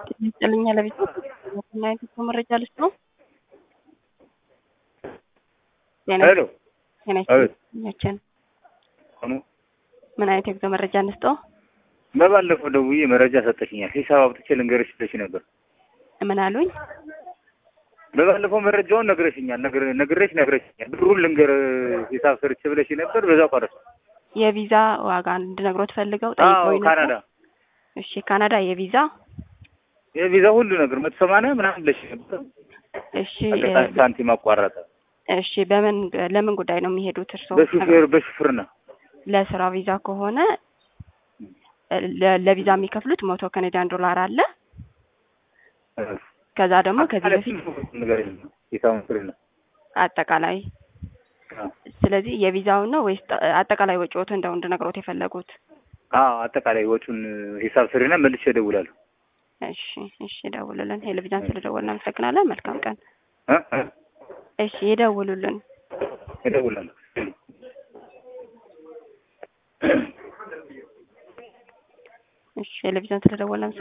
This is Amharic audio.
ይስጥልኛ ለቤት ምን አይነት የሰው መረጃ ልስጥ ነው? ሄሎ ጤናችን ሆኖ ምን አይነት የጉዞ መረጃ እንስጠው? በባለፈው ደውዬ መረጃ ሰጠሽኛል። ሂሳብ አውጥቼ ልንገርሽ ብለሽ ነበር። ምን አሉኝ? በባለፈው መረጃውን ነግረሽኛል። ነግረ- ነግረሽ ነግረሽኛል። ብሩን ልንገር ሂሳብ ሰርቼ ብለሽ ነበር። በዛው ቀረሽ። የቪዛ ዋጋ እንድነግሮት ፈልገው አዎ ጠይቀውኝ ነበር። ካናዳ እሺ ካናዳ የቪዛ የቪዛ ሁሉ ነገር መቶ ሰማንያ ምናምን ብለሽ ነበር። እሺ አጋጣሚ ሳንቲም አቋረጠ። እሺ በምን ለምን ጉዳይ ነው የሚሄዱት እርስዎ? በሹፌር በሹፍርና ለስራ ቪዛ ከሆነ ለ- ለቪዛ የሚከፍሉት መቶ ካናዳን ዶላር አለ። ከዛ ደግሞ ከዚህ በፊት ነገር ሂሳቡን ስሪ ነው። አጠቃላይ ስለዚህ የቪዛውን ነው ወይስ ጠ- አጠቃላይ ወጪዎት እንደው እንድነግሮት የፈለጉት? አዎ አጠቃላይ ወጪውን ሂሳብ ስሪና መልሼ እደውላለሁ። እሺ እሺ ይደውሉልን። ቴሌቪዥን ስለደወልን እናመሰግናለን። መልካም ቀን። እ እ እሺ ይደውሉልን። እደውላለሁ። እሺ ቴሌቪዥን ስለደወልን